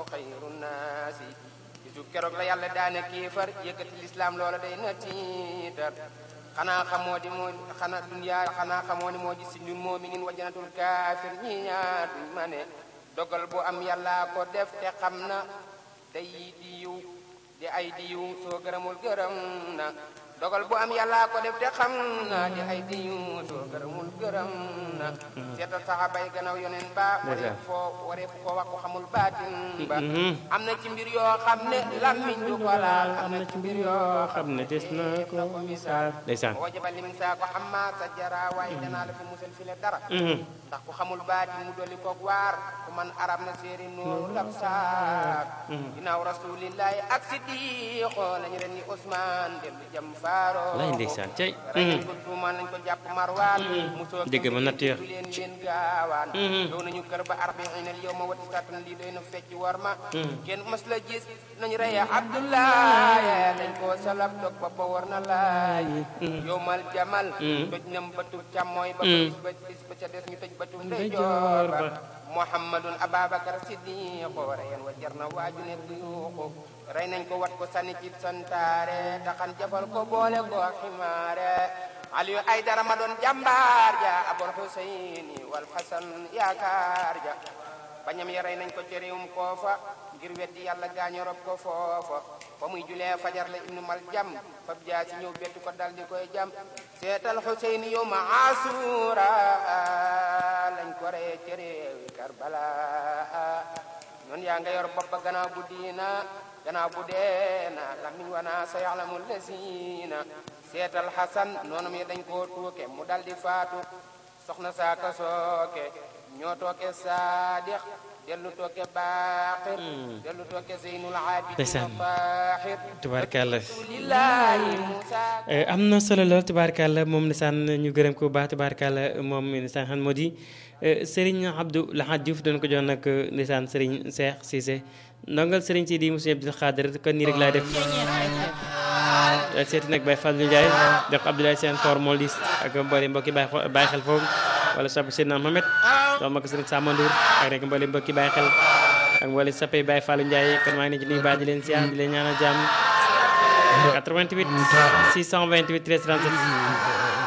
xayru naasi bisu keroog la yàlla daane kéefar yëkkati lislaam loola day na tiitar xanaa xamoo di moo xanaa duniyaa xanaa xamoo ni moo ji si ñun moominin wa janatul kaafir ñi ñaar duñ ma ne dogal bu am yàlla ko def te xam na day di yiw di ay di yiw soo gërëmul gërëm na dogal bu am yàlla ko def te xam na di ay di yiw soo gërëmul gërëm na seetal saxaaba yi gannaaw yoneen ba waree foo waree ko wax ko xamul baatin ba am na ci mbir yoo xam ne lammiñ du ko laal am na ci mbir yoo xam ne des na ko misaal ndeysaan boo jabal limin saa ko xam ma sa jara waaye danaa la fi musal fi le dara ndax ku xamul baatin mu dolli koog waar ku man arab na séeri nooru lab saak ginnaaw rasulillahi ak siddiqo lañu ren ni Ousmane dellu jëm faaro lay ndeysaan cay rey nañ ko tuumal nañ ko jàpp marwaan mu soo dégg ma natt ya leen leen gaawaan yow nañu kër ba arbiinal yow ma wati satan lii doy na fecc war ma kenn mës la gis nañu reye abdoulaye dañ koo salab dog ba ba war na laay yow mal jamal toj nam bëtu càmmooy ba bis ba bis ba ca des ñu tëj bëtu ndeyjoor ba muhammadun ababacar siddiqo reyen wa jar na waaju ne buyuuxu rey nañ ko wat ko sànni ci santaare taxan jafal ko boole ko ximaare aliyu ay dara ma doon jàmbaar ja abul huseyni wal hasan yaakaar ja bañam ya rey nañ ko ci réewum koofa ngir weddi yàlla gaañu rob ko foofa fa muy julee fajar la ibnu mal jam fab jaa si ñëw bettu ko dal di koy jam seetal huseyni yow ma asura lañ ko reye ci réewi karbala noonu yaa nga yor bopp ba gannaaw bu diina gannaaw bu deena lamiñ wana sa yaxlamu lesina seetal xasan noonu mi dañ koo tuuke mu dal di faatu soxna saaka sooke ñoo tooke saadix dellu tooke baaxir dellu tooke zeynul abidin faaxir tubaarkàlla lillahi musa am na solo lool tubaarkàlla moom nisaan ñu gërëm ko bu baax tubaarkàlla moom nisaan xam moo di Serigne Abdou Lahad Diouf doon ko jox nag nisaan Serigne Cheikh Cissé ndongal Serigne si di Moussa Abdou Khadir kon nii rek laa def seeti nag Baye Fallou Ndiaye def Abdoulaye Sène Tor Molis ak mboolem mbokki Baye Baye xel foofu wala sopp Seydina Mohamed doom ak Serigne Samba Ndour ak rek mboolem mbokki Baye xel ak mboolem soppee Baye Fallou Ndiaye kon maa ngi leen di nuyu baax di leen siyaar di leen ñaanal jàmm 88 628 13 37